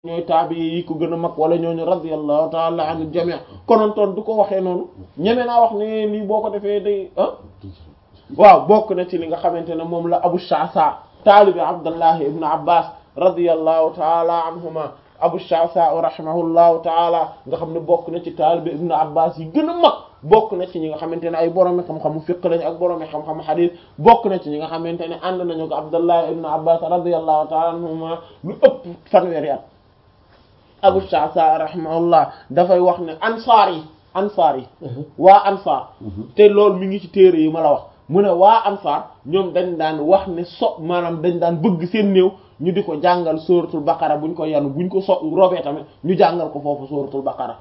ñooy taabi yi ko gën a mag wala ñooñu radiyallahu ta'ala anil jami' konontoon du ko waxee noonu ñeme naa wax ne lii boo ko defee day ah waaw bokk na ci li nga xamante ne moom la Abu Sha'sa taalibi Abdullah ibn Abbas radiyallahu ta'ala anhuma Abu Sha'sa rahimahullahu ta'ala nga xam ne bokk na ci taalibi ibn Abbas yi gën a mag bokk na ci ñi nga xamante ne ay boroomi xam-xamu fiqh lañ ak boroomi xam-xamu hadith bokk na ci ñi nga xamante ne ànd nañu ko Abdullah ibn Abbas radiyallahu ta'ala anhuma lu ëpp fanweeri at Abu Sha'sa rahimahullah dafay wax ne ansaar yi ansaar yi waa ansaar te loolu mi ngi ci téere yi ma la wax mu ne waa ansaar ñoom dañ daan wax ne so maanaam dañ daan bëgg seen néew ñu di ko jàngal sóoratul baqara buñ ko yanu buñ ko so robee tamit ñu jàngal ko foofu sóoratul baqara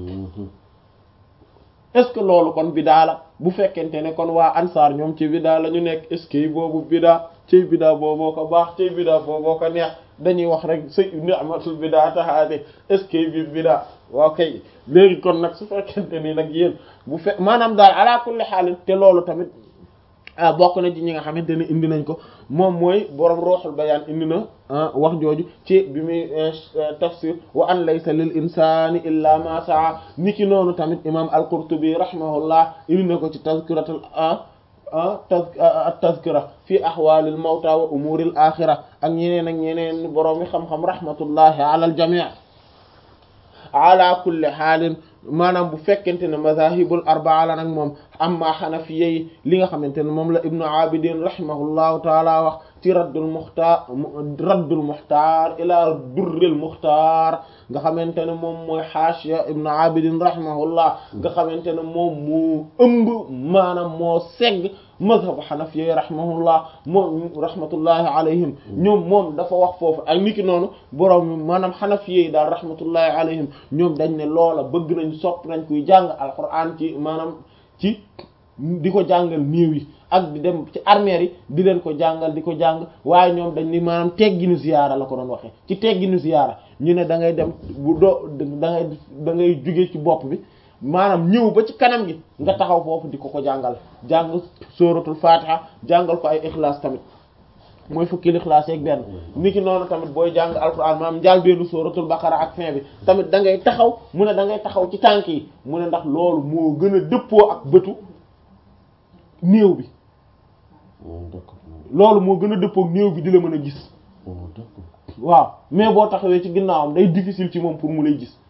est ce que loolu kon bidaa la bu fekkente ne kon waa ansaar ñoom ci bidaa la ñu nekk est ce que boobu bidaa ci bidaa booboo ko baax ci bidaa booboo ko neex dañuy wax rek sa ni'matul bidaa taxaate est ce que bi bidaa waaw kay léegi kon nag su fekkente ni nag yéen bu fe maanaam daal ala kulli xaalis te loolu tamit bokk na ci ñi nga xamante ne indi nañ ko moom mooy borom ruuxul bayaan indi na wax jooju ci bi muy tafsir wa an laysa lil insani illa ma saa ni ki noonu tamit imam al-Qurtubi rahimahullah indi na ko ci tazkiratul at-tazkira fi ahwalil mawta wa umuril axira ak ñeneen ak ñeneen borom mi xam-xam rahmatullahi ala al jami' ala kulli xaalin maanaam bu fekkente ne mazahibul arbaa la nag moom amma xanafiya yi li nga xamante ne moom la ibnu abidin rahimahullahu taala wax ci raddul muxtaar raddul muxtaar ila durril muxtaar nga xamante ne moom mooy xaashiya ibnu abidin rahimahullah nga xamante ne moom moo ëmb maanaam moo segg mazhabu xanafiya yi rahimahullah moom rahmatullahi alayhim ñoom moom dafa wax foofu ak niki noonu borom maanaam xanafiya yi daal rahmatullahi alayhim ñoom dañ ne loola bëgg nañ sopp nañ kuy jàng alquran ci maanaam ci di ko jàngal néew yi ak di dem ci armeer yi di leen ko jàngal di ko jàng waaye ñoom dañ ni maanaam tegginu ziyaara la ko doon waxee ci tegginu ziyaara ñu ne da ngay dem bu doo da ngay da ngay jóge ci bopp bi maanaam ñëw ba ci kanam gi nga taxaw foofu di ko ko jàngal jàng sóoratul fatiha jàngal ko ay ixlaas tamit mooy fukki ixlaas yeeg benn niki noonu tamit booy jàng alquran maanaam njaal benn sóoratul baqara ak fin bi tamit da ngay taxaw mu ne da ngay taxaw ci tànk yi mu ne ndax loolu moo gën a dëppoo ak bëtu néew bi loolu moo gën a dëppoo ak néew bi di la mën a gis waaw mais boo taxawee ci ginnaawam day difficile ci moom pour mu lay gis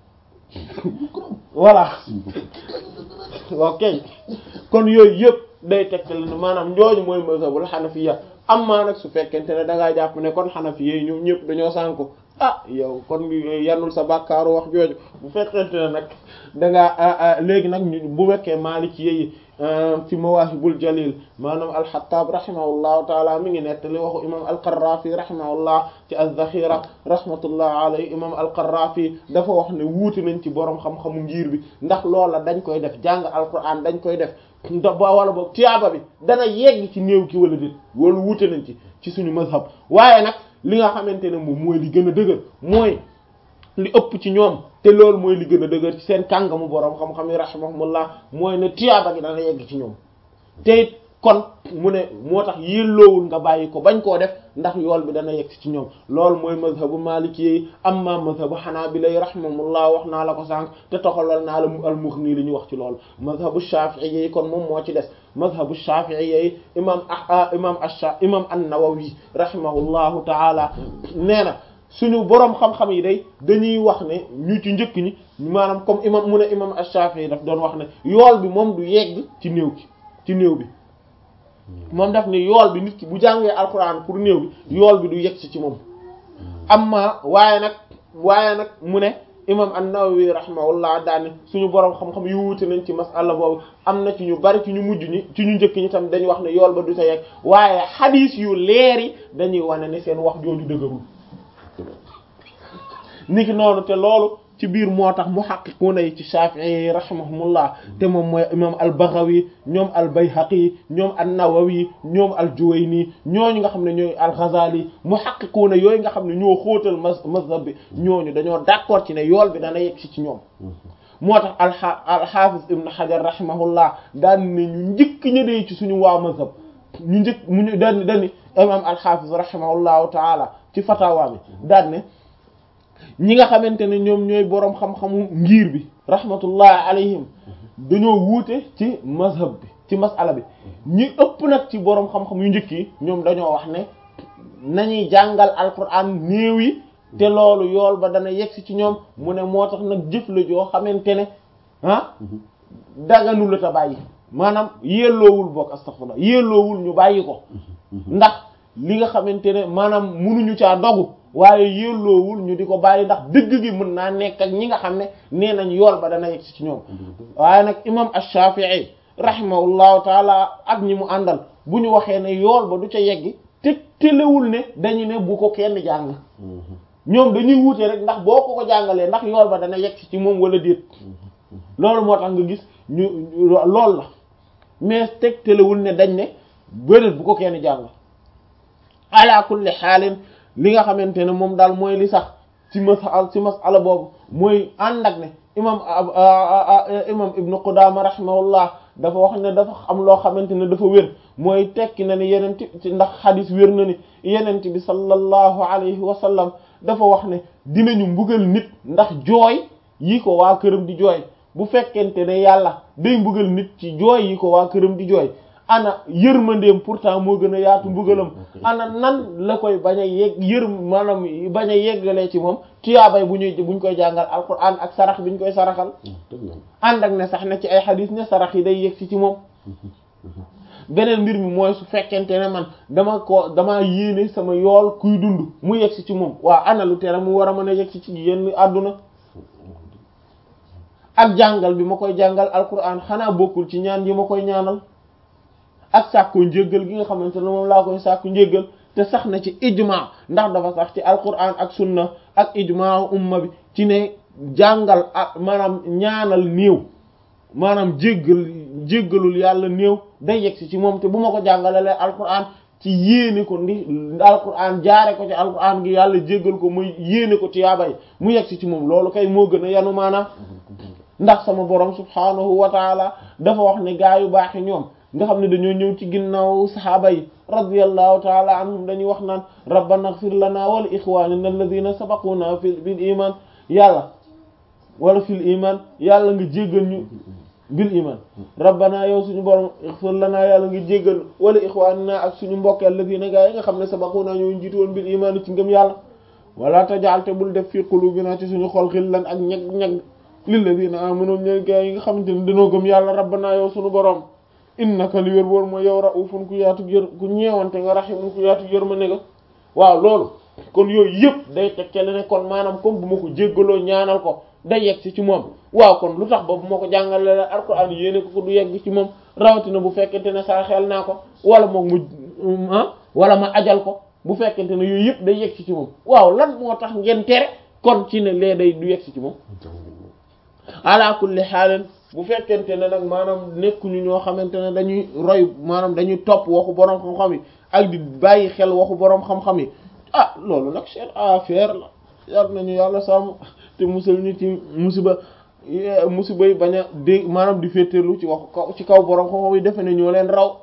voilà ok kon yooyu yëpp day tegtal ne maanaam njooñu mooy mazhabul xanafiya amma nag su fekkente ne da ngaa jàpp ne kon xanafiya yi ñoom ñëpp dañoo sànku ah yow kon yanul sa bàkkaaru wax jooju bu fekkente ne nag da ngaa léegi nag ñu bu wekkee maliki yi fi mawahibul jalil maanaam alxataab rahimahullahu taala mi ngi nettali waxu imam alqarrafi rahimahullah ci az-zaxira rahmatullah alayhi imam alqarrafi dafa wax ne wuuti nañ ci borom xam-xamu ngir bi ndax loola dañ koy def jàng alquran dañ koy def nda ba wala boog tiyaaba bi dana yegg ci néew ki wala déet wala wuute nañ ci ci suñu mazhab waaye nag li nga xamante ne moom mooy li gën a dëgër mooy li ëpp ci ñoom te loolu mooy li gën a dëgër ci seen kàngamu boroom xam-xam yi rahimahumullah mooy ne tiyaaba gi dana yegg ci ñoom te it kon mu ne moo tax yelloowul nga bàyyi ko bañ koo def ndax yool bi dana yegg ci ñoom loolu mooy mazhabu maliki yi amma mazhabu xanaabila yi rahimahumullah wax naa la ko sànq te toxalal naa la mu al-Mughni li ñu wax ci loolu mazhabu shafi'i yi kon moom moo ci des mazhabu shafi'i yi imam ah imam ash imam an-Nawawi rahimahullahu taala nee na suñu boroom xam-xam yi day dañuy wax ne ñu ci njëkk ñi maanaam comme imam mu ne imam ash-Shafi'i daf doon wax ne yool bi moom du yegg ci néew ki ci néew bi moom daf ne yool bi nit ki bu jàngee alquran pour néew bi yool bi du yegg ci ci moom amma waaye nag waaye nag mu ne imam an-Nawawi rahimahullah daane suñu boroom xam-xam yu wuute nañ ci masala boobu am na ci ñu bari ci ñu mujj ñi ci ñu njëkk ñi tam dañuy wax ne yool ba du sa yegg waaye xadiis yu leer yi dañuy wane ne seen wax jooju dëgërul niki noonu te loolu ci biir moo tax muhaqqiquna yi ci Shafi'i rahimahumullah te moom mooy imam al-Baghawi ñoom al-Bayhaqi ñoom an-Nawawi ñoom al-Juwayni ñooñu nga xam ne ñooy al-Ghazali muhaqqiquna yooyu nga xam ne ñoo xóotal mazhab bi ñooñu dañoo d'accord ci ne yool bi dana yegg si ci ñoom moo tax al-Hafiz Ibn Hajar rahimahullah daan ne ñu njëkk ñëdee ci suñu waa mazhab ñu njëkk mu ñu daan dani imam al-Hafiz rahimahullahu taala ci fatawa bi daan ne ñi nga xamante ne ñoom ñooy boroom xam-xamu ngir bi rahmatullah alayhim dañoo wuute ci mazhab bi ci masala bi ñi ëpp nag ci boroom xam-xam yu njëkk yi ñoom dañoo wax ne nañuy jàngal alquran néew yi te loolu yool ba dana yegsi ci ñoom mu ne moo tax nag jëf la joo xamante ne ah daganu la ta bàyyi maanaam yelloowul bokk astaghfirullah yelloowul ñu bàyyi ko ndax li nga xamante ne maanaam munuñu caa dogu waaye yelloowul ñu di ko bàyyi ndax dëgg gi mën naa nekk ak ñi nga xam ne nee nañ yool ba dana yegsi ci ñoom waaye nag imam ash-Shafi'i rahimahullahu taala ak ñi mu àndal bu ñu waxee ne yool ba du ca yeggi te telewul ne dañu ne bu ko kenn jàng ñoom dañuy wuute rek ndax boo ko ko jàngalee ndax yool ba dana yegg ci moom wala déet loolu moo tax nga gis ñu lool la mais teg telewul ne dañ ne bëreet bu ko kenn jàng ala kulli xaalin li nga xamante ne moom daal mooy li sax ci masal ci masala boobu mooy ànd ak ne imam imam ibnu Qudaama rahimahullah dafa wax ne dafa am loo xamante ne dafa wér mooy tekki na ni yenent ci ndax xadis wér na ni yenent bi sallallahu alayhi wa sallam dafa wax ne dinañu mbugal nit ndax jooy yi ko waa këram di jooy bu fekkente ne yàlla day mbugal nit ci jooy yi ko waa këram di jooy ana yërmandeem pourtant moo gën a yaatu mbugalam ana nan la koy bañ a yegg yër maanaam bañ a yeggalee ci moom tuyaabay bu ñuy buñ koy jàngal alquran ak sarax biñ koy saraxal ànd ak ne sax na ci ay xadis ne sarax yi day yegg si ci moom beneen mbir mi mooy su fekkente ne man dama ko dama yéene sama yool kuy dund mu yegg si ci moom waa ana lu tere mu war a mën a yegg si ci yenn àdduna ak jàngal bi ma koy jàngal alquran xanaa bokkul ci ñaan yi ma koy ñaanal ak sàkku njéggal gi nga xamante ne moom laa koy sàkku njéggal te sax na ci ijma ndax dafa sax ci alquran ak sunna ak ijma umma bi ci ne jàngal ak maanaam ñaanal néew maanaam jéggal jéggalul yàlla néew day yegsi ci moom te bu ma ko jàngalalee alquran ci yéene ko ndi alquran jaare ko ci alquran gi yàlla jéggal ko muy yéene ko tiyaabay mu yegsi ci moom loolu kay moo gën a yanu maanaam ndax sama borom subhanahu wa taala dafa wax ne gaa yu baaxi ñoom nga xam ne dañoo ñëw ci ginnaaw saxaaba yi radiyallahu taala anhum dañuy wax naan rabbana ighfir lana wa li ikhwanina alladhina sabaquna fi bil iman yàlla wala fil iman yàlla nga jéggal ñu bil iman rabbana yow suñu borom ighfir lana yàlla nga jéggal wala ikhwanina ak suñu mbokk alladhina gaa yi nga xam ne sabaquna ñoo jiitu woon bil iman ci ngëm yàlla wala tajal te bul def fi qulubina ci suñu xol xillan ak ñeg ñeg lilladhina amanu ñooy gaa yi nga xamante ne dañoo gëm yàlla rabbana yow suñu borom innaka li wér boor mooy yow raufun ku yaatu yër ku ñeewante nga rahimun ku yaatu yër ma ne nga waaw loolu kon yooyu yëpp day tekkale ne kon maanaam comme bu ma ko jéggaloo ñaanal ko day yegg si ci moom waaw kon lu tax ba bu ma ko jàngale la alquran yéene ko ko du yegg ci moom rawatina bu fekkente ne saa xel naa ko wala moom mu ah wala ma ajal ko bu fekkente ne yooyu yëpp day yegg si ci moom waaw lan moo tax ngeen tere kon ci ne lee day du yegg si ci moom ala kulli xaalin bu fekkente ne nag maanaam nekkuñu ñoo xamante ne dañuy roy maanaam dañuy topp waxu boroom xam-xam yi ak di bàyyi xel waxu boroom xam-xam yi ah loolu nag seen affaire la yar nañu yàlla sàmm te musal ñu ci musiba musiba yi bañ a dé maanaam di féeteerlu ci waxu kaw ci kaw boroom xam-xam yi defe ne ñoo leen raw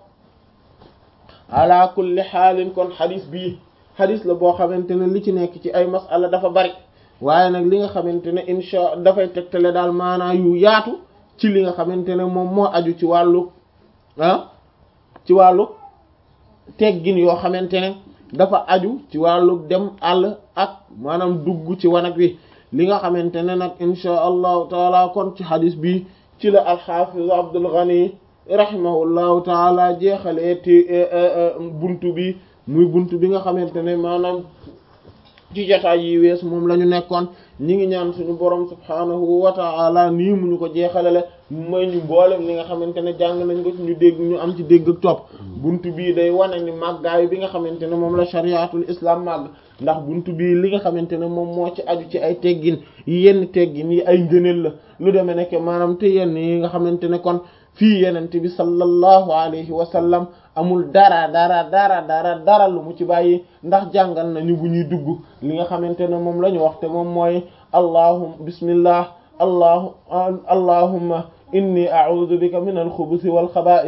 ala kulli xaalin kon xadis bii xadis la boo xamante ne li ci nekk ci ay masala dafa bari waaye nag li nga xamante ne insha dafay tegtale daal maanaa yu yaatu ci li nga xamante ne moom moo aju ci wàllu ah ci wàllu teggin yoo xamante ne dafa aju ci wàllu dem àll ak maanaam dugg ci wanag wi li nga xamante ne nag insha allahu taala kon ci xadis bi ci la alxafiz Abdul Ghani rahimahullahu taala jeexalee te buntu bi muy buntu bi nga xamante ne maanaam ci jotaay yi wees moom la ñu nekkoon ñi ngi ñaan suñu borom subhaanahu wa ta'ala nii mu ñu ko jeexalale mooy ñu mboolem li nga xamante ne jàng nañ ko ci ñu dégg ñu am ci dégg ak topp buntu bii day wane ni màggaayu bi nga xamante ne moom la shariatul islam màgg ndax buntu bii li nga xamante ne moom moo ci aju ci ay teggin yenn teggin yi ay ngëneel la lu demee nekk maanaam te yenn yi nga xamante ne kon fii yenente bi sallallahu alayhi wa sallam amul dara dara dara dara dara lu mu ci bàyyi ndax jàngal nañu bu ñuy dugg li nga xamante ne moom la ñu wax te moom mooy allahum bismillah allahu allahumma inni a'udhu bika min al-khubuthi wal khaba'ith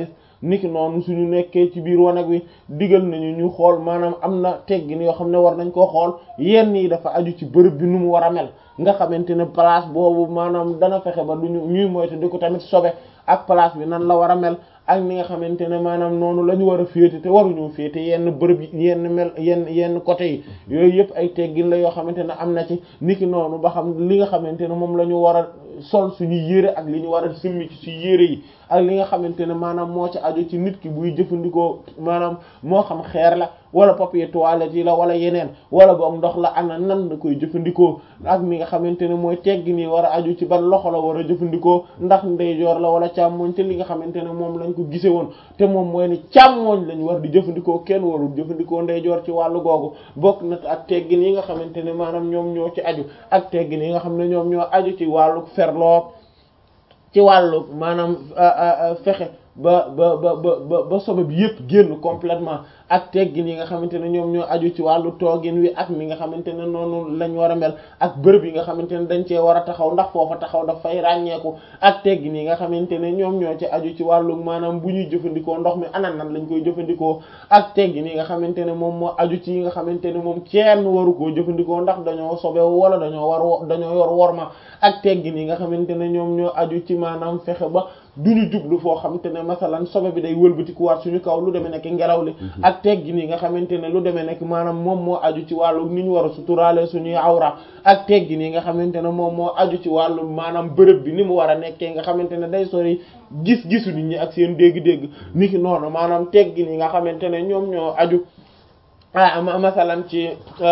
niki noonu suñu nekkee ci biir wanag wi digal nañu ñu xool maanaam am na teggin yoo xam ne war nañ koo xool yenn yi dafa aju ci bërëb bi nu mu war a mel nga xamante ne place boobu maanaam dana fexe ba duñu ñuy moytu di ko tamit sobe ak place bi nan la war a mel ak ni nga xamante ne maanaam noonu la ñu war a féete te waruñu féete yenn bërëb yi yenn mel yenn yenn côté yi yooyu yëpp ay teggin la yoo xamante ne am na ci niki noonu ba xam li nga xamante ne moom la ñu war a sol suñuy yére ak li ñu war a simmi ci suñu yére yi ak li nga xamante ne maanaam moo ci aju ci nit ki buy jëfandikoo maanaam moo xam xeer la wala papier toilette yi la wala yeneen wala boog ndox la ana nan la koy jëfandikoo ak mi nga xamante ne mooy teggin yi war a aju ci ban loxo la war a jëfandikoo ndax ndeyjoor la wala càmmoñ te li nga xamante ne moom lañ ko gise woon te moom mooy ni càmmoñ lañ war di jëfandikoo kenn warul jëfandikoo ndeyjoor ci wàllu googu bokk na ak teggin yi nga xamante ne maanaam ñoom ñoo ci aju ak teggin yi nga xam ne ñoom ñoo aju ci wàllu ferloog ci wàllu maanaam fexe ba ba ba ba ba sobe bi yëpp génn complètement ak teggin yi nga xamante ne ñoom ñoo aju ci wàllu toogin wi ak mi nga xamante ne noonu lañ war a mel ak bërëb yi nga xamante ne dañ cee war a taxaw ndax foofa taxaw daf fay ràññeeku ak teggin yi nga xamante ne ñoom ñoo ci aju ci wàllu maanaam bu ñuy jëfandikoo ndox mi anan nan lañ koy jëfandikoo ak teggin yi nga xamante ne moom moo aju ci yi nga xamante ne moom kenn waru koo jëfandikoo ndax dañoo sobewu wala dañoo war dañoo yor worma ak teggin yi nga xamante ne ñoom ñoo aju ci maanaam fexe ba duñu jublu foo xamante ne masalan sobe bi day wëlbatikuwaat suñu kaw lu demee nekk ngelaw li ak teggin yi nga xamante ne lu demee nekk maanaam moom moo aju ci wàllu ni ñu war a suturaale suñuy awra ak teggin yi nga xamante ne moom moo aju ci wàllu maanaam bërëb bi ni mu war a nekkee nga xamante ne day sori gis-gisu nit ñi ak seen dégg-dégg ni ki noonu maanaam teggin yi nga xamante ne ñoom ñoo aju ah masalan ci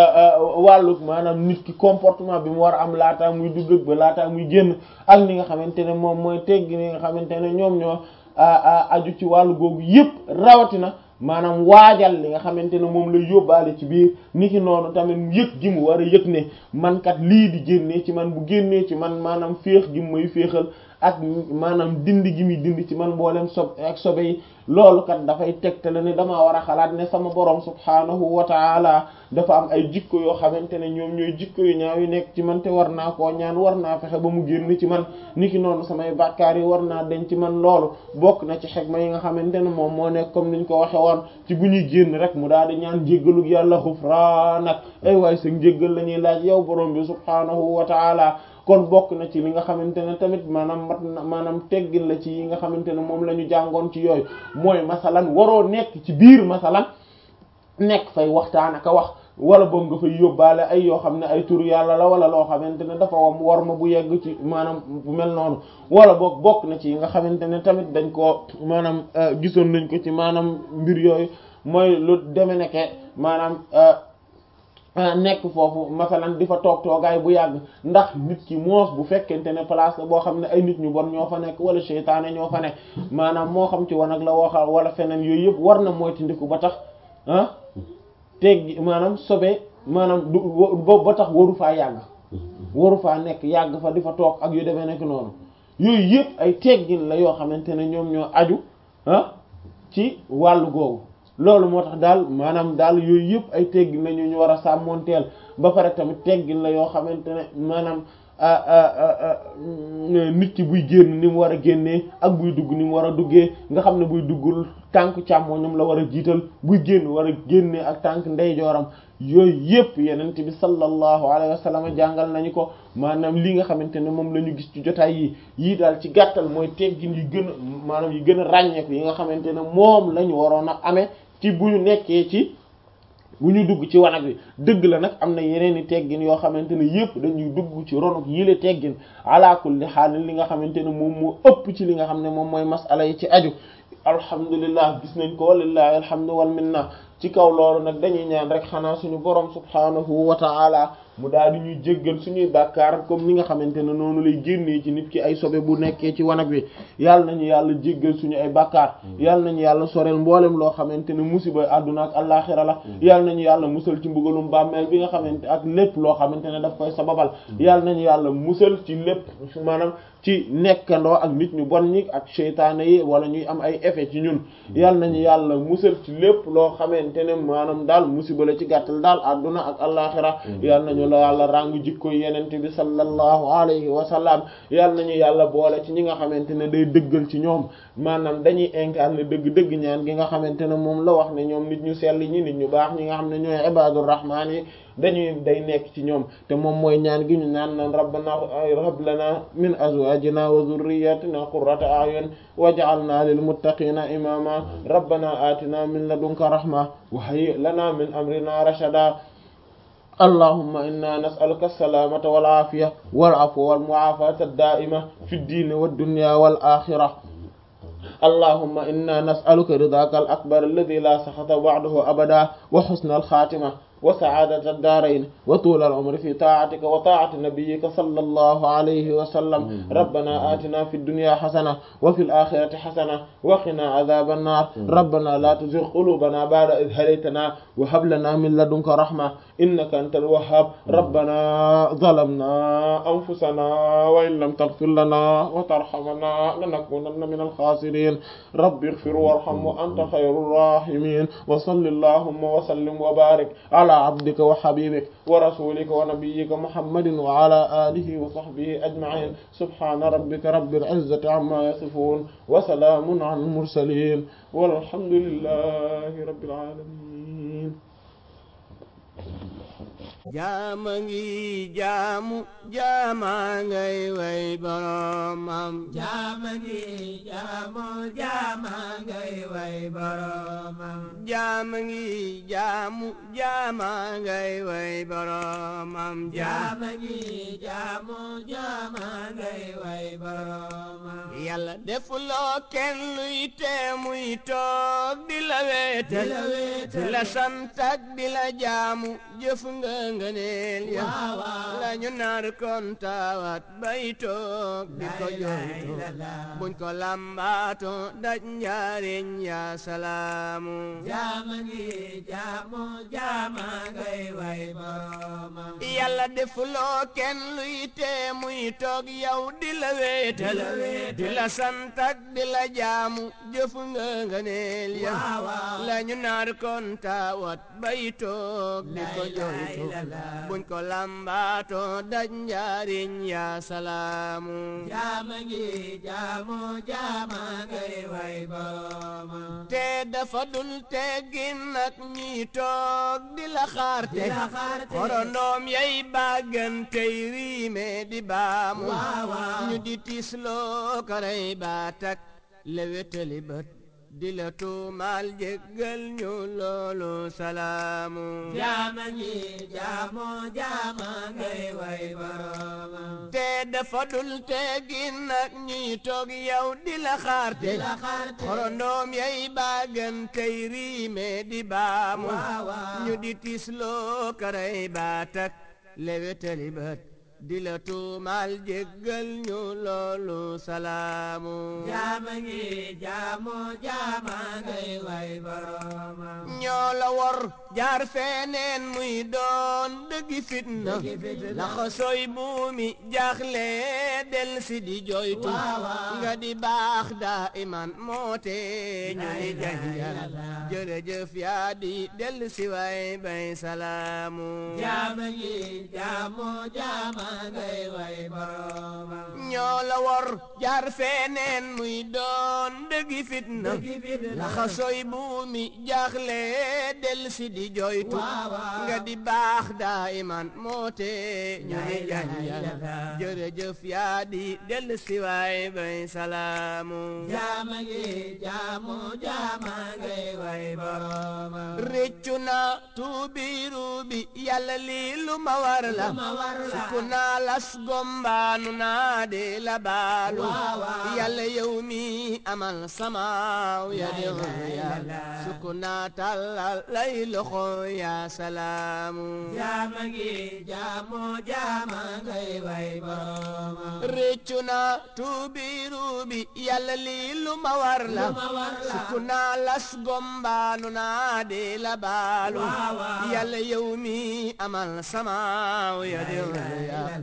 wàllu maanaam nit ki comportement bi mu war a am laataa muy dugg ba laataa muy génn ak ni nga xamante ne moom mooy teggi ni nga xamante ne ñoom ñoo aju ci wàllu googu yëpp rawatina maanaam waajal li nga xamante ne moom lay yóbbaale ci biir ni ki noonu tamit yëg gi mu war a yëg ne man kat lii di génnee ci man bu génnee ci man maanaam féex gi mu may féexal ak maanaam dindi gi muy dindi ci man mboolem sob ak sobe yi loolu kat dafay tegtale ne damaa war a xalaat ne sama borom subhaanahu wa taala dafa am ay jikko yoo xamante ne ñoom ñooy jikko yu ñaaw yu nekk ci man te war naa koo ñaan war naa fexe ba mu génn ci man niki noonu samay bàkkaar yi war naa denc ci man loolu bokk na ci xegma yi nga xamante ne moom moo nekk comme niñ ko waxe woon ci bu ñuy génn rek mu daal di ñaan jéggalug yàlla xufraanak ay waay sa njéggal la ñuy laaj yow borom bi subhaanahu wa taala kon bokk na ci li nga xamante ne tamit maanaam mat na maanaam teggin la ci yi nga xamante ne moom la ñu jàngoon ci yooyu mooy masalan waroo nekk ci biir masalan nekk fay waxtaan ak a wax wala boog nga fay yóbbaale ay yoo xam ne ay tur yàlla la wala loo xamante ne dafa wam war ma bu yegg ci maanaam bu mel noonu wala boog bokk na ci yi nga xamante ne tamit dañ koo maanaam gisoon nañ ko ci maanaam mbir yooyu mooy lu deme nekke maanaam nekk foofu masalan di fa toog toogaay bu yàgg ndax nit ki moos bu fekkente ne place la boo xam ne ay nit ñu bon ñoo fa nekk wala seytaane ñoo fa nekk maanaam moo xam ci wanag la waxal wala feneen yooyu yëpp war na moytandiku ba tax ah teggi maanaam sobe maanaam du ba tax waru faa yàgg waru faa nekk yàgg fa di fa toog ak yu demee nekk noonu yooyu yëpp ay teggin la yoo xamante ne ñoom ñoo aju ah ci wàllu googu loolu moo tax daal maanaam daal yooyu yëpp ay teggin la ñu ñu war a sàmmoonteel ba pare tamit teggin la yoo xamante ne maanaam nit ki buy génn ni mu war a génnee ak buy dugg ni mu war a duggee nga xam ne buy duggul tànk càmmoñam la war a jiital buy génn war a génnee ak tànk ndeyjooram yooyu yëpp yenent bi sallallahu alayhi wa sallam jàngal nañu ko maanaam li nga xamante ne moom la ñu gis ci jotaay yi yii daal ci gàttal mooy teggin yi gën a maanaam yi gën a ràññeeku yi nga xamante ne moom la ñu waroon a amee ci bu ñu nekkee ci bu ñu dugg ci wanag wi dëgg la nag am na yeneen i teggin yoo xamante ne yëpp dañuy dugg ci ronuk yile teggin ala kulli haal li nga xamante ne moom moo ëpp ci li nga xam ne moom mooy masala yi ci aju alhamdulillah gis nañ ko walillahi alhamdu wal minna ci kaw loolu nag dañuy ñaan rek xanaa suñu borom subhanahu wa ta'ala mu daal di ñuy jéggal suñuy bàkkaar comme ni nga xamante ne noonu lay génnee ci nit ki ay sobe bu nekkee ci wanag wi yàlla nañu yàlla jéggal suñu ay bàkkaar yàlla nañu yàlla soreel mboolem loo xamante ne musiba àdduna ak àllaaxira la yàlla nañu yàlla musal ci mbugalum bàmmeel bi nga xamante ak lépp loo xamante ne daf koy sababal yàlla nañu yàlla musal ci lépp maanaam ci nekkandoo ak nit ñu bon ñi ak seytaane yi wala ñuy am ay effet ci ñun yàlla nañu yàlla musal ci lépp loo xamante ne maanaam daal musiba la ci gàttal daal àdduna ak àllaaxira yàlla nañu nañu la yàlla ràngu jikko yenente bi sallallahu alayhi wa sallam yàlla nañu yàlla boole ci ñi nga xamante ne day dëggal ci ñoom maanaam dañuy incarner dëgg-dëgg ñaan gi nga xamante ne moom la wax ne ñoom nit ñu sell ñi nit ñu baax ñi nga xam ne ñooy ibadur rahmaan yi dañuy day nekk ci ñoom te moom mooy ñaan gi ñu naan naan rabbana hab lana min azwajina wa dhurriyyatina qurrata a'yun waj'alna lil muttaqina imama rabbana atina min ladunka rahma wa hayyi lana min amrina rashada allahumma inna nas'aluka as-salamata wal afiya wal afwa wal mu'afata ad-da'ima fi ad-din wad dunya wal akhirah allahumma inna nas'aluka ridaka al-akbar alladhi la sakhata ba'dahu abada wa husna al-khatimah وسعادة الدارين وطول العمر في طاعتك وطاعة نبيك صلى الله عليه وسلم ربنا آتنا في الدنيا حسنة وفي الآخرة حسنة وقنا عذاب النار ربنا لا تزغ قلوبنا بعد إذ هديتنا وهب لنا من لدنك رحمة إنك أنت الوهاب ربنا ظلمنا أنفسنا وإن لم تغفر لنا وترحمنا لنكونن من الخاسرين رب اغفر وارحم وأنت خير الراحمين وصل اللهم وسلم وبارك على عبدك وحبيبك ورسولك ونبيك محمد وعلى آله وصحبه أجمعين سبحان ربك رب العزة عما يصفون وسلام على المرسلين والحمد لله رب العالمين jaama ngi jaamu jaama ngay way boromam jaama ngi jaamu jaama ngay way boromam jaama ngi jaamu jaama ngay way boromam jaama ngi jaamu jaama ngay way boromam yàlla defuloo kenn luy tee muy toog di la weetal di la weetal di la sant ak di la jaamu jëf nga ngëneel ya waaw waaw la ñu nar kon taawat bay toog di ko jooytu buñ ko lambaato daj njaariñ ya salaamu jaama ngi jaamu jaama ngay way boromam yàlla defuloo kenn luy tee muy toog yow di la weetal Di la weetal. di la sant ak di la jaamu jëf nga ngëneel ya waaw waaw la ñu nar kon taawat bay toog di ko jooytu buñ ko lambaato daj njaariñ ya salaamu jaama ngi jaamu jaama ngay way boromam te dafa dul teggin nag ñi toog di la xaarte di la xaarte xorondoom yay bàggantey riime di baamu waaw waaw ñu di tisloo karay baatak lewetali bët di la tuumaal jéggal ñu loolu salaamu jaama ngi jaamu jaama ngay way boromam te dafa dul teggin nag ñuy toog yow di la xaarte di la xaarte xorondoom yay bàggantey riime di baamu waaw waaw ñu di tisloo karay baatak lewetali bët di la tuumaal jéggal ñu loolu salaamu jaama ngi jaamu jaama ngay way boromam ñoo la wor jaar feneen muy doon dëggi fitna Dëggi fitna. laxa sooy buumi jaaxle del si di joytu Waaw, waaw. nga di baax daa iman moote ñu La ni ilaha janjal illallah. jërëjëf yaa di del si way bay salaamu jaama ngi jaamu jaama ngay way boromam ñoo la wor jaar feneen muy doon dëggi fitna dëggi fitna. laxa sooy buumi jaaxle del si di joytu Waaw, waaw. nga di baax daa iman moote ñu La ni ilaha janjal illallah. jërëjëf yaa di del si waay bay salaamu jaama ngi jaamu jaama ngay way boromam réccu na tuubi ruubi yàlla lii lu ma war la Lu ma war la. sukku naa las gombaanu naa de la baalu Waaw, waaw. yàlla yow mi amal samaaw ya La di ilaha ya illallah. sukku naa tàllal lay loxo ya salaamu jaama ngi jaamu jaama ngay way boromam réccu na tuubi ruubi yàlla lii lu ma war la Lu ma war la. sukku naa las gombaanu naa de la baalu Waaw, waaw. yàlla yow mi amal samaaw ya di ilaha ya illallah.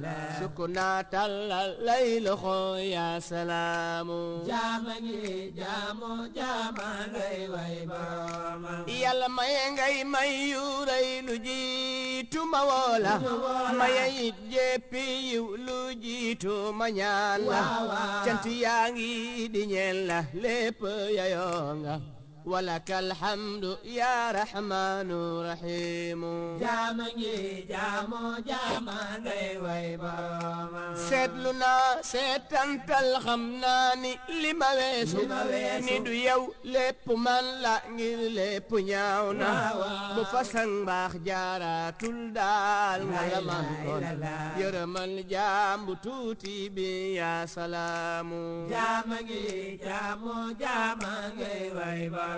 sukk naa tàllal lay loxo yaa salaamu jaama ngi jaamu jaama ngay way boromam yàlla maye ngay may yu rëy lu jiitu ma woola maye it jéppi yu lu jiitu ma ñaan la cant yaa ngi di ñeel la lépp yayoo nga walaka alhamdu ya rahmanu rahimu jaama ngi jaamu jaama ngay way boromam seetlu naa seetantal xam naa ni li ma weesu ni du yow lépp man la ngir lépp ñaaw na bu fasang baax jaaraatul daal nga la man kon yërëmal jaambu tuuti bi yaa salaamu jaama ngi jaamu jaama ngay way boromam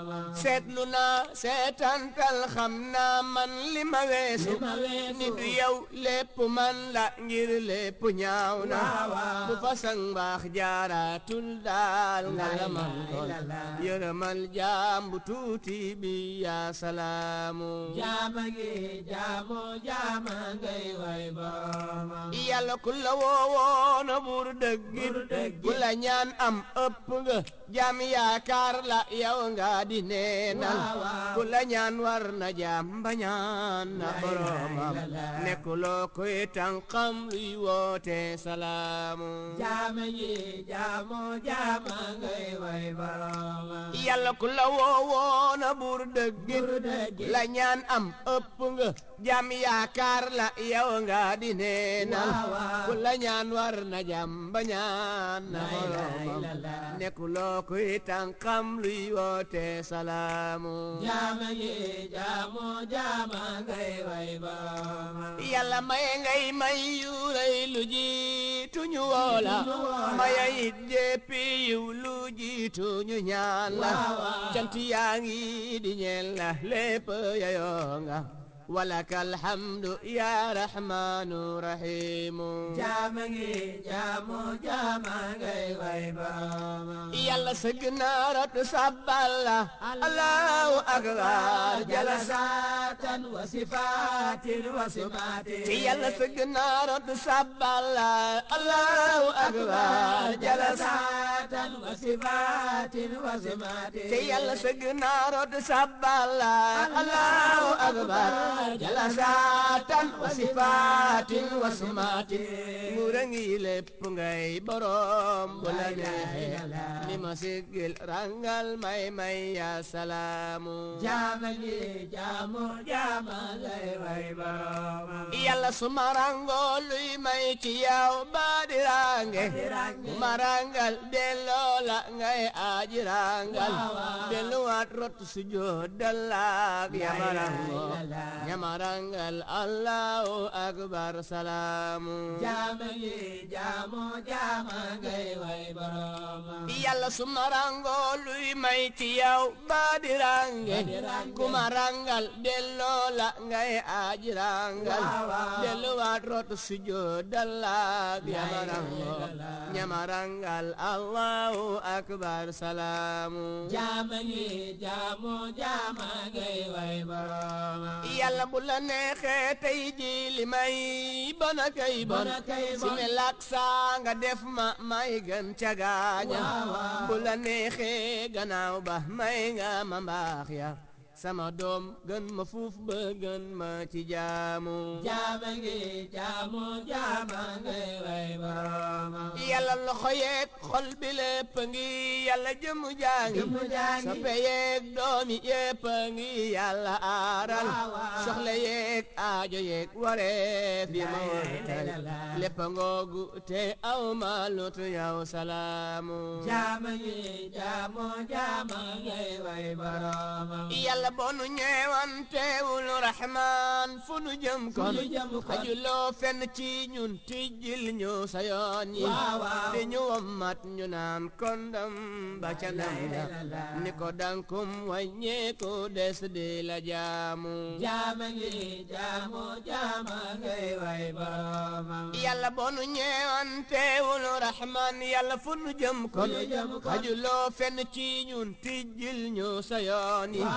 seetlu naa seetantal xam naa man li ma weesu ma weesu. ni du yow lépp man la ngir lépp ñaaw na bu fasang baax jaaraatul daal nga la man kon yërëmal jaambu tuuti bi yaa salaamu jaama ngi jaamu jaama ngay way boromam yàlla ku la woowoona bur dëggit ku la ñaan am ëpp nga jaam yaakaar la yow nga di neenal ku la ñaan war na jaam bañaan na boromam nekkuloo koy tànqam luy woote salaamu jaama ngi jaamu jaama ngay way boromam yàlla ku la woowoona bur dëggit la ñaan am ëpp nga jam yaakaar la yow nga di neenal ku la ñaan war na jam ba ñaan na boromam nekkuloo kuy tànqam luy woote salaamu jaama ngi jaamu jaama ngay way boromam yàlla maye ngay may yu rëy lu jiitu ñu woola maye it jéppi yiw lu jiitu ñu ñaan la cant yaa ngi di ñeel la lépp yayoo nga walaka alhamdu ya rahmanu rahimu jaama ngi jaamu jaama ngay way boromam yàlla sëgg naarat sabbal la allahu akbar jala jalasatan wa sifatin wa simatin ci yàlla sëgg naarat sabbal la allahu akbar jala jalasatan wa sifatin wa simatin ci yàlla sëgg naarat sabbal la allahu akbar jala saatan wa sifatin wa simatin nguura ngi lépp ngay borom bu la neexee ni ma siggil rangal may may ya salaamu jaama ngi jaamu jaama ngay way boromam yàlla suma rango luy may ci yow baadirange ma rangal delloo la ngay aji rangal delluwaat rot sujud dallaak yamarango yamarangal allahu akbar salaamu jaama ngi jaamu jaama ngay way boromam yàlla suma rango luy may ci yow baadirange kuma rangal delloo la ngay aji rangal delluwaat rot sujud dallaak yamarango yamarangal allahu akbar salaamu jaama ngi jaamu jaama ngay way boromam yàlla bu la neexee tey ji li may bona kay bon Bona kay bon. si me lak saa nga def ma may gën ca gaaña bu la neexee gannaaw ba may nga ma mbaax ya sama doom gën ma fuuf ba gën ma ci jaamu jaama ngi jaamu jaama ngay way boromam yàlla loxo yeeg xol bi lépp ngi yàlla jëmu jaangi Jëmu jaangi. soppe yeeg doomi yépp ngi yàlla aaral Waaw, waaw. soxla yeeg aajo yeeg wareef yi ma La wërtal ilaha illallah. lépp ngoogu te aw ma lutu yow salaamu jaama ngi jaamu jaama ngay way boromam yàlla bonu ñeewantewul rahmaan fu nu jëm kon nu jëm kon. xajuloo fenn ci ñun tijjil ñu sa yoon yi Waaw, waaw. di ñu wommat ñu naan kondam ba ca ndam la ni ko dankum wàññeeku des di la jaamu jaama ngi jaamu jaama ngay way boromam yàlla bonu ñeewantewul rahmaan yàlla fu nu jëm kon nu jëm kon. xajuloo fenn ci ñun tijjil ñu sa yoon yi Waaw, waaw.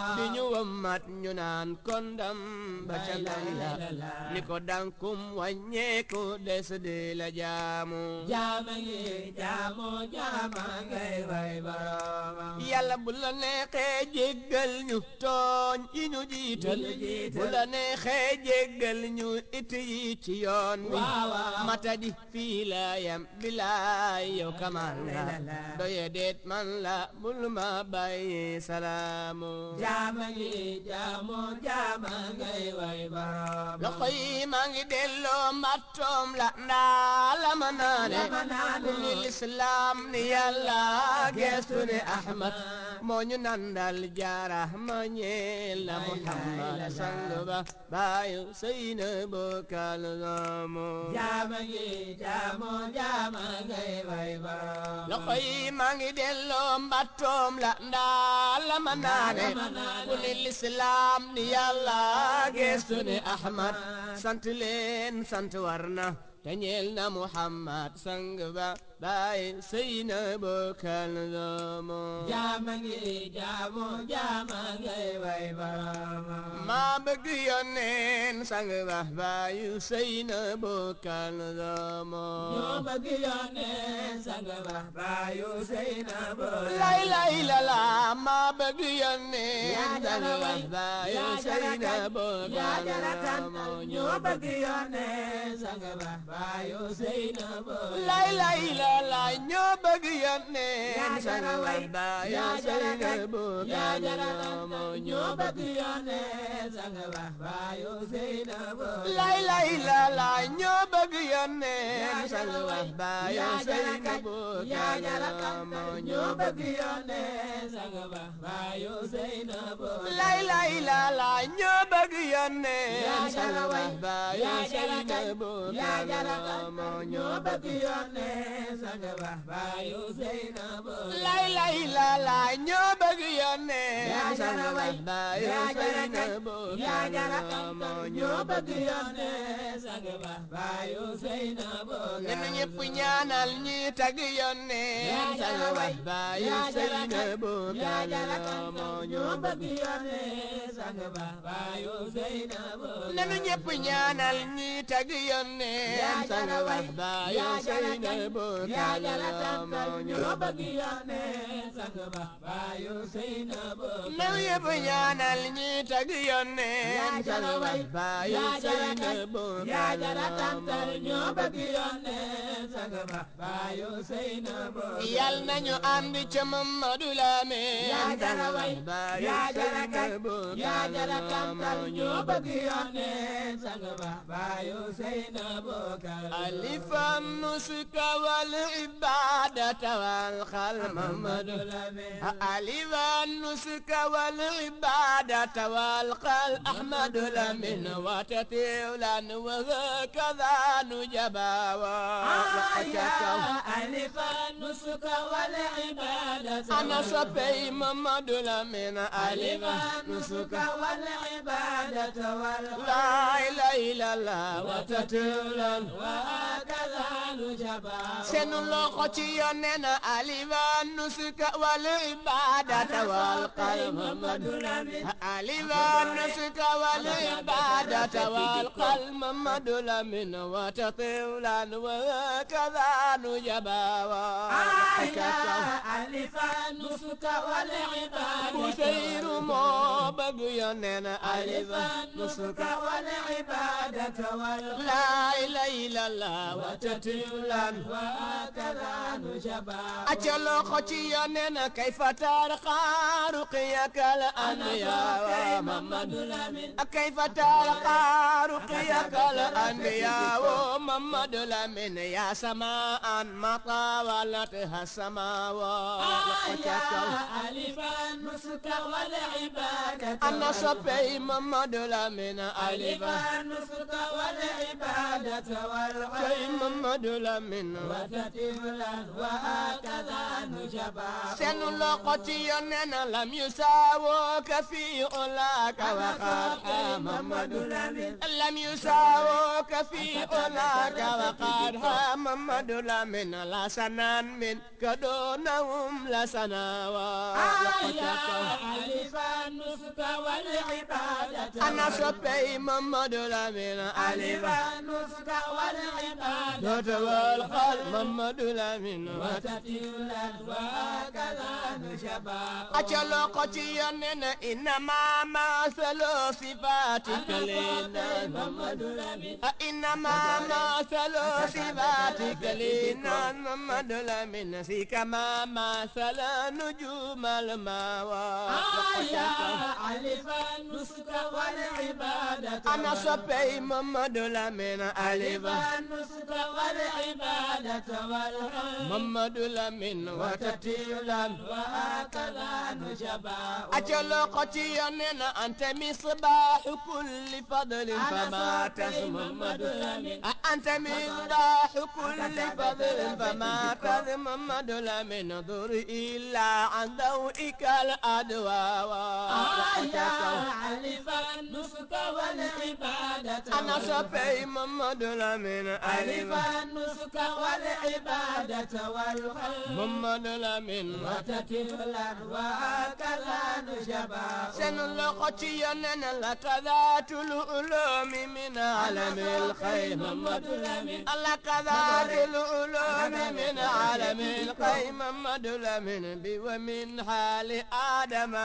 di ñu wëmmat ñu naan kondam ba ca layla ni ko dankum wàññeeku des di la jaamu jaama ngi jaamu jaama ngay way boromam yàlla bu la neexee jéggal ñu tooñ yi ñu jiital bu la neexee jéggal ñu it yi ci yoon wi Waaw, waaw. matadi fii la yam bilaay yow kamal la doye deet man la bul ma bàyyi salaamu jaama ngi jaamu jaama ngay way boromam loxo yi maa ngi delloo mbattoom la ndaa la ma naane La ma naane. ku ni lislaam ni yàlla geestu ni ahmad moo ñu nandal jaara ma ñeel la muhammad sang ba baayu seyna bokkal zaamu jaama ngi jaamu jaama ngay way boromam loxo yi maa ngi delloo mbattoom la ndaa la ma naane ma naane. ku ni lislaam ni yàlla geestu ni ahmad sant leen sant war na te ñeel na muhammad sang ba baay seyna bokkal zaamu jaama ngi jaamu jaama ngay way boromam maa bëgg yónneen sang ba baayu seyna bokkal zaamu ñoo bëgg yónnee sang ba baayu Seyna Boy lay lay la la maa bëgg yónneen yaa sang jara ba way baayu yaa jara seyna kan yaa bokkal jara kan zaamu ñoo bëgg yónnee sang ba baayu Seyna Boy lay lay la la ñoo bëgg yónneen yaa sang jara ba way baayu yaa jara seyna kan yaa bokkal jara kan zaamu ñoo bëgg yónnee sang ba baayu Seyna Boy lay lay la la ñoo bëgg yónneen yaa sang jara ba way baayu yaa jara seyna kan yaa bokkal jara kan zaamu ñoo bëgg yónnee sang ba baayu Seyna Boy lay lay la la ñoo bëgg yónneen yaa sang jara ba way baayu yaa jara seyna kan yaa bokkal jara kan zaamu ñoo bëgg yónnee sang ba baayu Seyna Boy lay lay la la ñoo bëgg yónneen yaa sang jara ba way baayu yaa jara seyna kan bokkal yaa jara kan zaamu ñoo bëgg yónnee sang ba baayu Seyna Boy ñun ñëpp ñaanal ñi tag yónneen yaa sang jara ba way baayu yaa jara seyna kan yaa bokkal jara kan zaamu ñoo bëgg yónnee sang ba baayu Seyna Boy nanu ñëpp ñaanal ñi tag yónneen yaa sang jara ba way baayu yaa jara seyna kan yaa bokkal jara kan zaamu ñoo bëgg yónnee sang ba baayu Seyna Boy nanu ñëpp ñaanal ñi tag yónneen yaa sang jara ba way baayu yaa jara seyna kan yaa bokkal jara kantar zaamu ñoo bëgg yónnee sang ba baayu Seyna Boy yal nañu ànd ca Mamadu Lamin yaa jara way baayu yaa jara seyna kan bokkal yaa jara kantar zaamu ñoo bëgg yónnee sang ba baayu Seyna Boy ألف النسك والعبادة والخل محمد ألف النسك والعبادة والقل أحمد لمن وتتيولا وهكذا نجبا ألف النسك والعبادة أنا صبي محمد لمن ألف ألف النسك نسك والعبادة والخير لا إله إلا الله وتتيولا وهكذا نجبا seen loxo ci yoneen alifa nusuka wal ibadata wal qalb alifa nusuka wal ibadata wal qalb mamadu lamin wa tatiwlan wa kadha nujaba wa ألف النسك والعبادة busayru moo bëgg yoneen ألف alifa النسك nusuka والعبادة والخير la ilaha illallah wa tatiwlan وهكذا نجبا acca loxo ci yoneen kayfa tarqa ruqiyakal anbiya محمد لمن kayfa tarqa ruqiyakal anbiya محمد لمن يا سماء ما طاولتها السماوات ألف النسك والعبادة أنا صبي محمد لمن ألف ألف النسك والعبادة شي والخير محمد لمن وتتبلا وهكذا نجبا seen loxo ci yoneen lam yusaawooka fi ulaaka wa qad محمد Muhammadu لمن لم يساووا فوق في أولاك وقد محمد لمن لسنان من كدونهم لسناوات يا ألف النسك والعبادة أنا صبي محمد لمن ألف ألف النسك والعبادة دوت والقلب محمد لمن وتتلا وهكذا نشبع أجل قتيان إنما مثل صفاتك لنا محمد لمن إنما مثل صفاتك لنا محمد لمن في كما مثل نجوم الماوى يا ألف النسك والعبادة أنا صبي محمد لمن ألف ألف النسك والعبادة والخير محمد لمن وتتيلا وهكذا نشبع أجل قتيان أنت مصباح كل فضل فما محمد تسمى لمن أنت مصباح كل فضل فما تذمد لمن ضر إلا عن ضوئك الأدواء يا ألف النسك والعبادة أنا صفي محمد لمن ألف ألف النسك والعبادة والخير محمد لمن وتتلا وهكذا نشبع سنلقتي أننا لك ذات العلوم من عالم الخير محمد لمن لك ذات العلوم من عالم الخير محمد لمن بي ومن حال آدم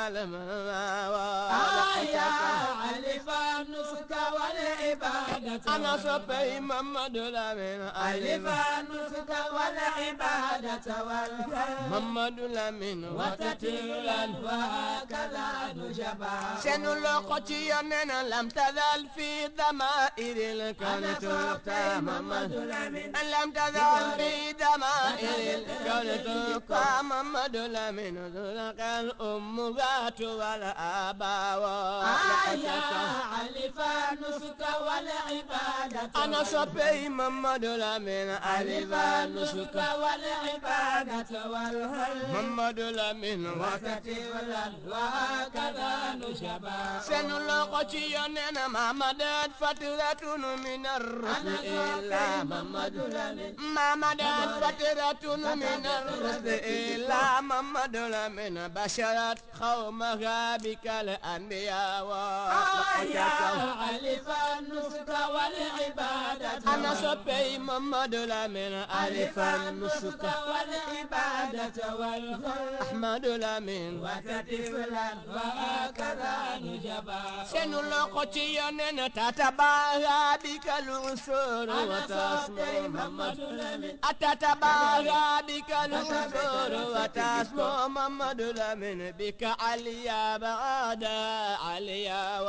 يا الماوى ألف النسك والعبادة أنا صفي محمد لمن ألف ألف النسك والعبادة والخير محمد لمن وتتلا وهكذا نشبع سنلقتي أننا لم تزل في ضمائر الكون تلقى محمد لمن لم تزل في ضمائر الكون تلقى محمد لمن تلقى الأمهات والآباء يا ألف النسك والعبادة أنا صبي محمد لمن ألف ألف النسك نسك والعبادة والخير محمد لمن وتتلا وهكذا نشبع سنلقتي أننا ما مدت فترة من الرسل إلا محمد لمن ما مدت فترة من الرسل إلا محمد لمن بشرت قومها بك الأنبياء يا ألف النسك والعبادة أنا صبي محمد لمن ألف النسك والعبادة والخير أحمد لمن وتتلا وهكذا نشبع سنلقتي أننا تتباهى بك الأسر أنا صبي وتسمو محمد محمد لمن أتتباهى بك الأسر وتسمو محمد لمن بك عليا بعد عليا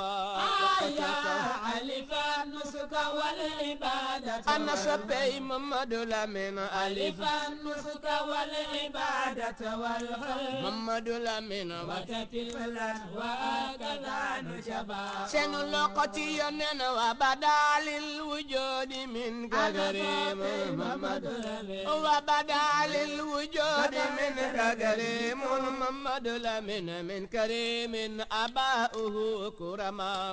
يا ألف النسك والعبادة أنا صبي محمد لمن ألف ألف النسك والعبادة والخير محمد لمن وتتلا وهكذا نشبع سنلقتي أننا وبدا للوجود منك كريم محمد وبدا للوجود منك كريم محمد لمن من كريم أباؤه كرما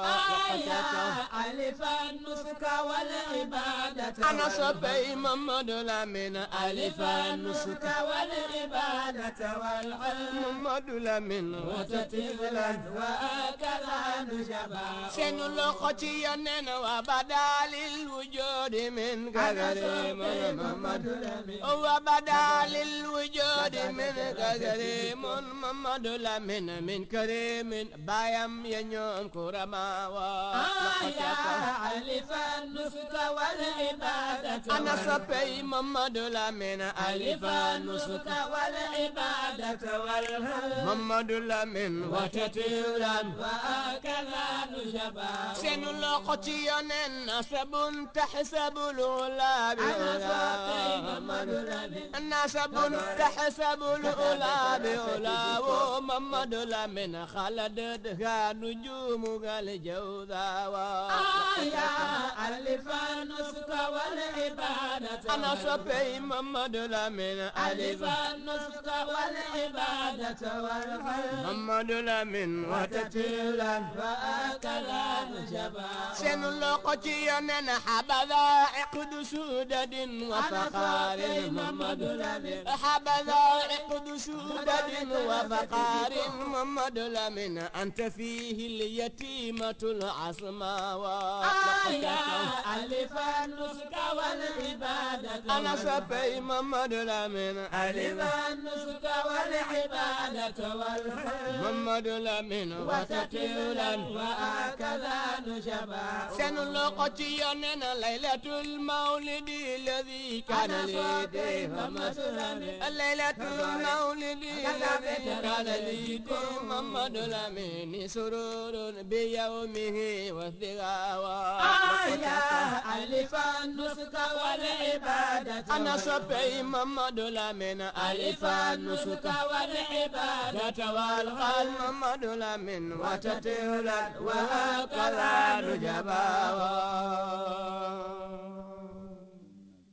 يا ألف النسك والعبادة أنا صبي محمد لمن ألف النسك والعبادة والخير محمد لمن وتتلا وهكذا نشبع سنلقتي أننا وبدا للوجود منك كريم محمد وبدا للوجود منك كريم محمد لمن من كريم بايم ينيوم كرما يا ألف النسك والعبادة أنا صبي محمد لمن ألف ألف النسك والعبادة والخير محمد لمن وتتيلا وهكذا نشبع سنلقتي أن نسب تحسب العلا أنا صبي بعلا نسب تحسب الأولى بأولى ومحمد لمن خلدتها نجوم الجوذا يا ألف النسك والعبادة أنا صبي محمد لمن ألف النسك والعبادة والخير محمد لمن وتتيلا فأكلا نجبا سن لقتي أن حبذا عقد سودد وفقار محمد لمن حبذا عقد سودد وفقار محمد لمن أنت فيه اليتيمة العصماء يا ألف النسك والعبادة أنا سبي محمد لمن ألف النسك والعبادة والخير محمد لمن وتتيلا وهكذا نجبا سن لقتي أن ليلة المولد الذي كان لي محمد ليلة المولد الذي كان لي محمد لمن سرور بيومه والثغاوى يا ألف النسك والعبادة أنا صبي محمد لمن ألف النسك والعبادة والقلب محمد لمن وتتولا وهكذا نجبا